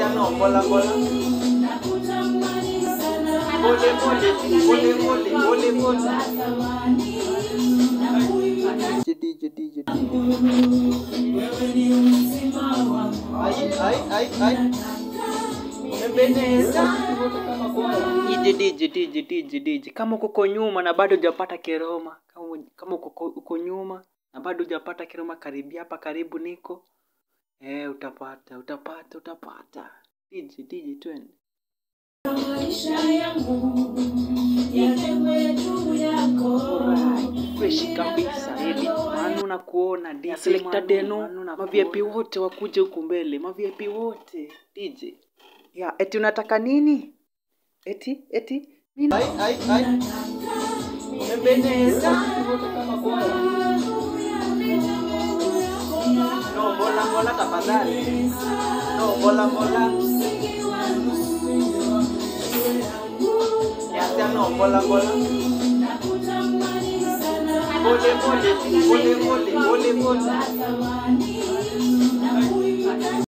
no, bola bola. Pole pole, pole pole, pole pole. DJ DJ DJ. Ai ai ai ai. Umependeza. DJ DJ DJ DJ DJ. Kama uko uko nyuma na bado hujapata kiroma, kama kama uko uko- uko nyuma na bado hujapata kiroma, karibia hapa, karibu niko. Eh, utapata, utapata, utapata. DJ DJ twende. freshi kabisa Edi Manu na kuona DJ Selector Deno maviepi wote wakuje huku mbele maviepi wote DJ ya eti unataka nini eti eti nini ai ai ai umependeza no bola bola tafadhali no bola bola ya no bola bola pole pole pole pole pole pole